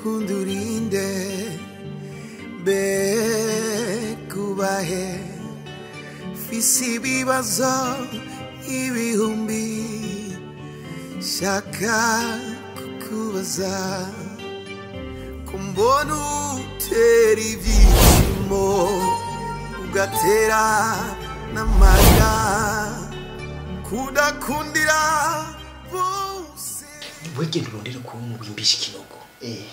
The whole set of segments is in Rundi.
urukundo urinde bekubahe fisi ibibazo ibihumbi shaka kukubaza kumbona utera ibyishimo ugatera n'amarira kudakundira bose wegenda urondere kuba wimbisha ikinogo Eh.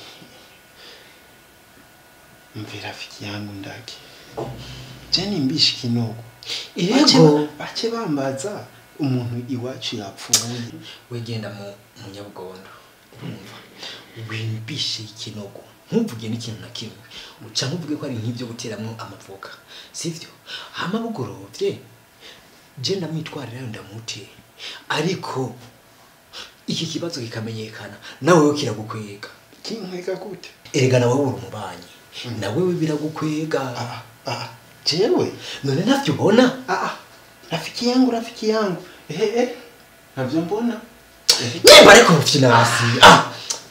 Mve rafiki yangu ndake. Jeni mbishi kinogo. Yego. Bache bambaza umuntu iwacu yapfuye. wegenda mu mu nyabugondo urumva wimbishe ikinogo ntuvuge n'ikintu na kimwe uca ntuvuge ko ari nk'ibyo guteramwo amavoka sivyo hama bugorovye je ndamwitwarirayo ndamute ariko iki kibazo kikamenyekana nawe we kiragukwega Kinkwega gute? erega nawe uri umubanyi nawe we biragukwega Ah ah. Jewe. none ntavyo ubona Ah ah. Rafiki yangu rafiki yangu. Eh eh. Navyo mbona? Eh. nyemba ariko mfinasi ah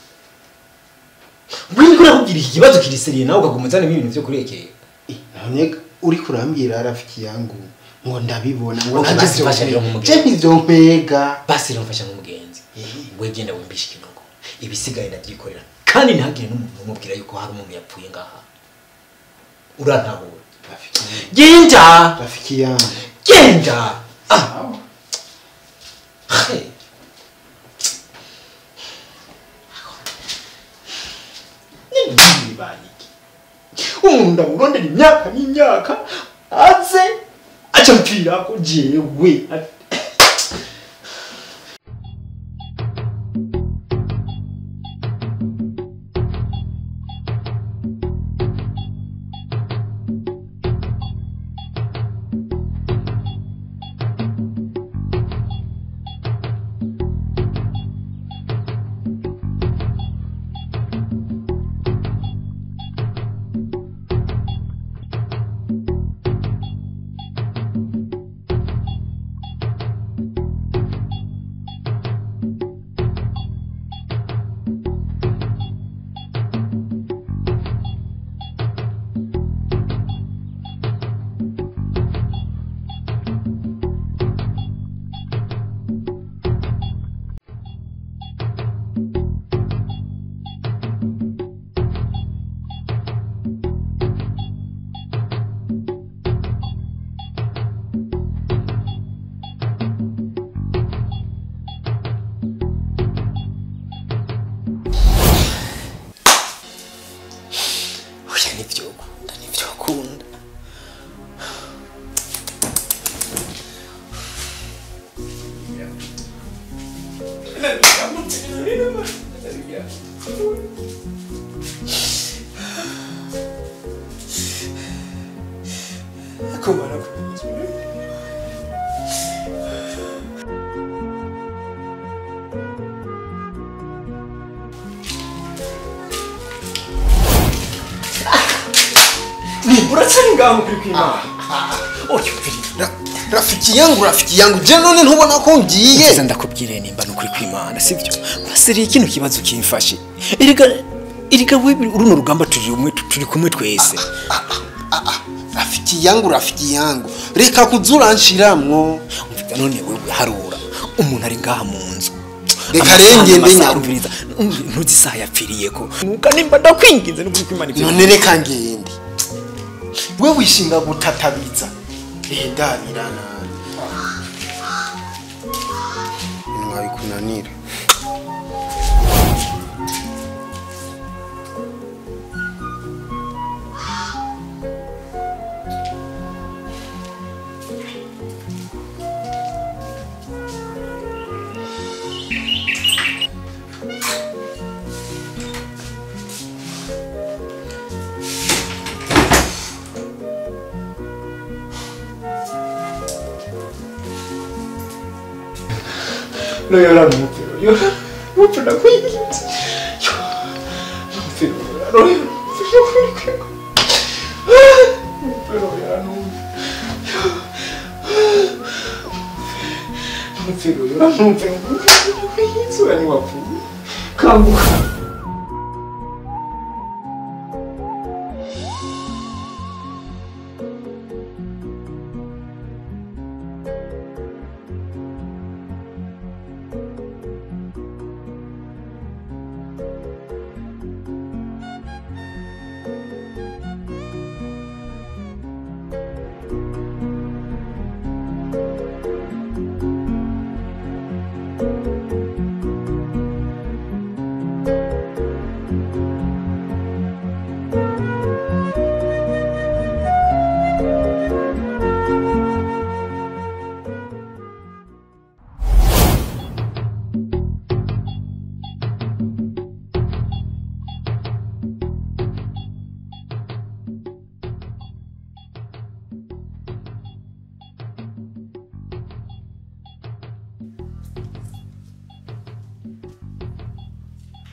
wiko urakubwira iki kibazo kiriseriye nawe ukaguma uzanamo ibintu vyo kurekera Eh, None uri kurambwira rafiki yangu ngo ndabibona ngo Okay, ntabyo fasha rero nkwega. nk'umugeni. Je nivyo nkwega. basi rero mfasha nk'umugenzi Eh. wegenda wimbisha ikinogo ibisigaye ndavyikorera kandi ntihagire n'umuntu umubwira yuko hari umuntu yapfuye ngaha urantahura Rafiki yangu. genda Rafiki yangu. genda ah Sawa. Hey. Nini baniki? Umuntu ndamurondera imyaka n'imyaka aze aca mpira ko jewe Oya nivyo ukunda nivyo ukunda kumara uracari ngaho kuri kwimana oyo Ra- Rafiki yangu rafiki yangu je none ntubona ko ngiye Ngize ndakubwire nimba nukuri kwimana sivyo urasiriye kino kibazo kimfashe erega erega wewe runo rugamba turi umwe turi kumwe twese rafiki yangu rafiki yangu reka kuzuranshyiramwo umva none wewe harura umuntu ari ngaha mu nzu Reka Amasaha rero ngende n'amasaha, nyaruka. umviriza umva, ntuzi isaha yapfiriyeko nuka nimba ndakwinginze nukuri kwimana ivyo none reka ngende we wishinga gutatabiza ehe ndarira nabi ntiwabikunanira No llorar no, pero llorar no, pero la cuida. Yo, no, pero llorar no, pero pero llorar no. No, pero llorar no, pero eso era mi guapo. Campo.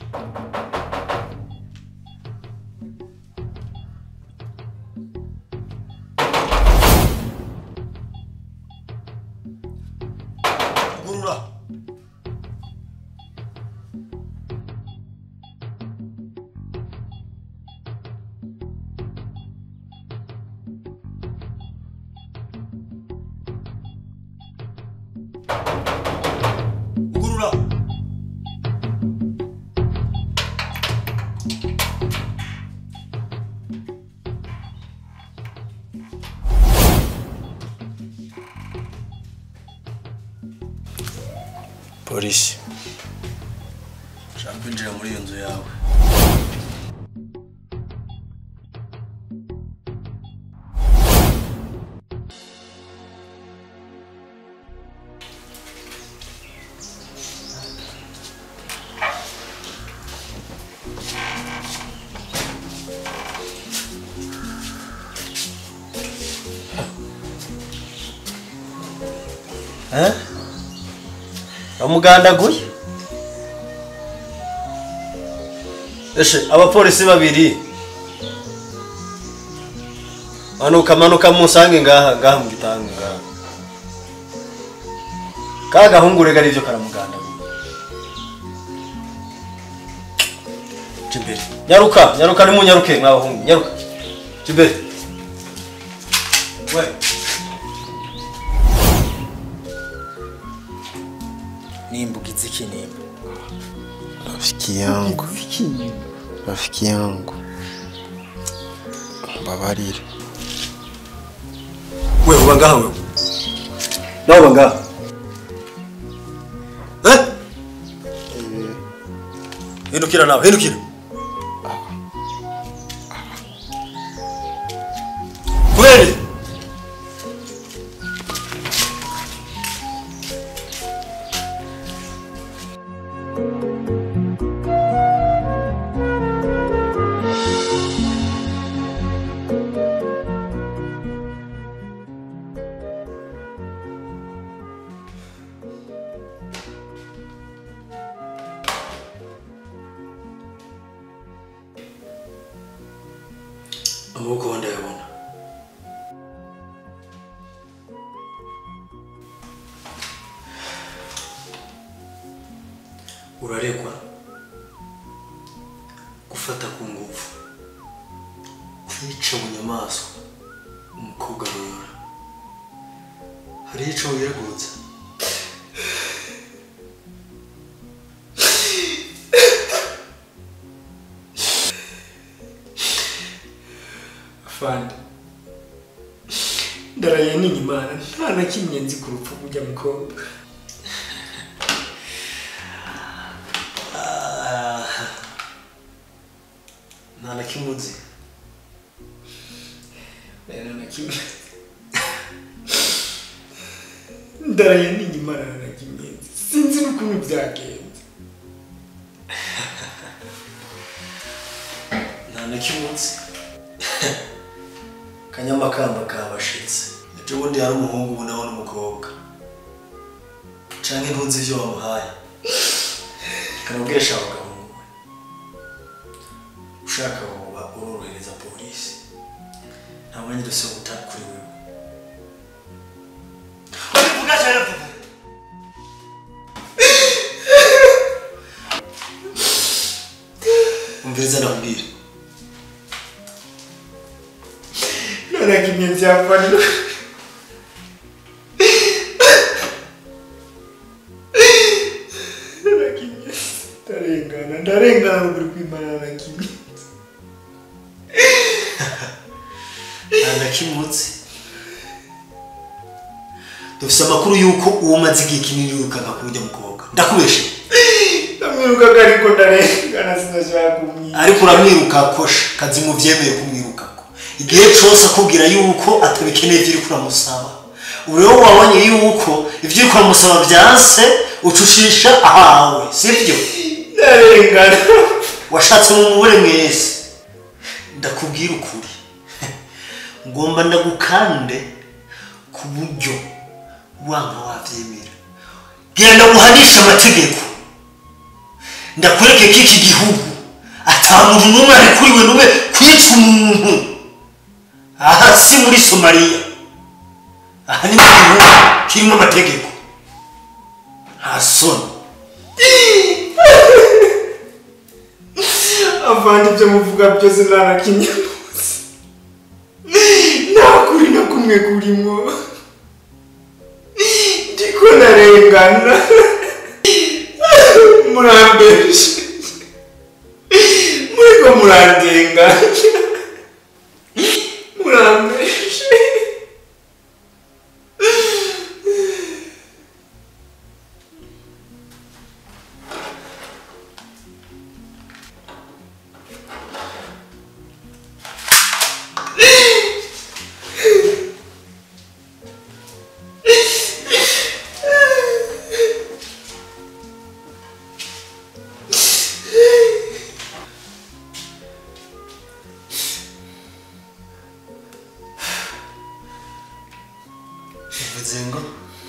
gurura gurura polisi ushaka kwinjira muri iyo nzu yawe Eh? bamugandaguye eshe abapolisi babiri manuka manuka musange ngaha ngaha mu gitanga ngaha ka gahungu rega arivyo karamugandaguye jimbere nyaruka nyaruka nimunyaruke mwabahungu nyaruka jimbere we nimbugize ikinimba rafiki yangu rafiki yangu mbabarire we uba ngaha wewe nawe uba ngaha eh hindukira nawe hindukira kubera iki? amaboko ho ndayabona uraregwa gufata ku ngufu kwica mu nyamaswa umukobwa rora hari ico wiregutse afande ndaraye n'inyimana nta na kimwe nzi ku rupfu rw'ujya mukobwa nta na kimwe uzi nta na kimwe ndaraye n'inyimana nta na kimwe nzi sinzi n'ukuntu byagenze nta na kimwe uzi kanyamakamba kabashitse ejo bundi hari umuhungu ubu nawe n'umukobwa canke ntunzi ivyo wamuhaye kanabwesha abagabo muwe ushaka woba urorohereza polisi nta mwanya dose gutari kuri wewe Urivuga cyane vuba. umviriza ndakubwira nta na kimwe nzi afande nta na kimwe ndarengana ndarengana ruguru kw'imana nta na kimwe nta na kimwe uzi dufise amakuru y'uko uwo umaze igihe kinini wirukanka ku buryo mukobwa ndakubeshe ndamwirukaga ariko ndarengana sinashaka kumwica ariko uramwiruka kosha kazi mu byemeye kumwirukako igihe cyose akubwira yuko atabikeneye ibyo uri kuramusaba ubu rero wabonye yuko ibyo uri kuramusaba byanse ucushisha ahawe sibyo ndarengana washatse mu mubure mwese ndakubwira ukuri ngomba ndagukande ku buryo wanga wabyemera genda uhanishe amategeko ndakwereke ko iki gihugu ata muntu n'umwe arekuriwe n'umwe kwica umuntu aha si muri somaliya aha ni mu gihugu kirimo amategeko nta soni avanga ibyo muvuga byose nta na kimwe muzi nta kuri na kumwe kurimo ndiko narengana murambeshe muriko murandenganya murambeshe bivuze ngo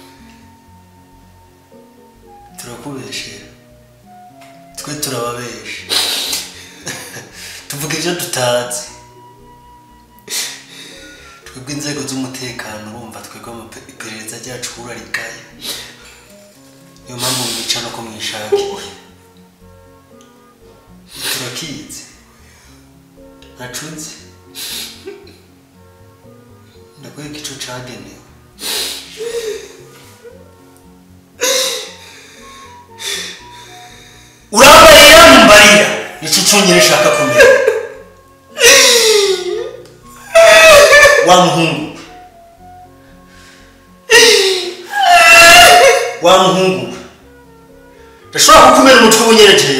turakubeshera twe turababesha tuvuga ibyo tutazi twebwe inzego z'umutekano urumva twebwe amape- iperereza ryacu urarikaye niyo mpamvu mwica no ko mwishakiye turakizi ntacuzi ndakwereka ico cagenewe urambarira mumbarira nicyo cyonyine nshaka kumenya wa muhungu wa muhungu ndashobora kukumena umutwe w'unyerekeye